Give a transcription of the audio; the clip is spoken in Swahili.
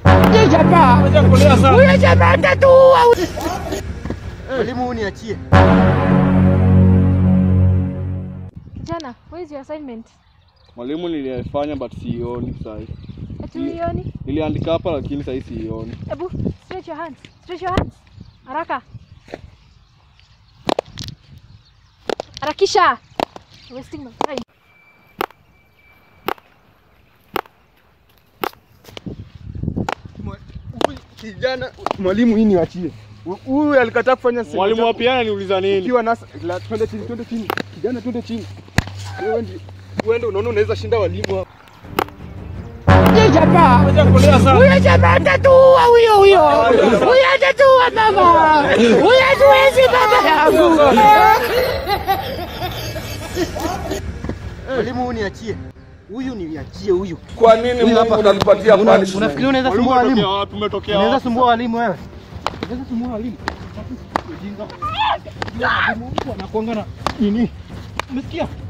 Huyo jamaa. Huyo jamaa atatuua. Mwalimu huu niachie. Kijana, where is your assignment? Mwalimu nilifanya but siioni sahi. Ati uioni? Niliandika hapa lakini sahi siioni. Ebu stretch your hands. Stretch your hands. Haraka. Harakisha. Wasting my time. Kijana, mwalimu hii niachie. Huyu alikataa kufanya sehemu Mwalimu wa zangu. piano niuliza nini? Ukiwa nasa, la, twende chini, twende chini. Kijana, twende chini. Wewe ndi uende, unaona unaweza shinda walimu hapa. Huyo jamaa. Huyo jamaa atatuua huyo huyo. Huyo atatuua mama. Huyo hatuwezi baba yangu. Mwalimu huu niachie. Huyu niachie huyu. Kwa nini Mungu unatupatia punishment? Unafikiri unaweza Mwalimu sumbua umetokea walimu? wapi? Umetokea Unaweza wapi? sumbua walimu wewe? Unaweza sumbua walimu? Ujinga. Walimu wanakuanga na nini? Umesikia?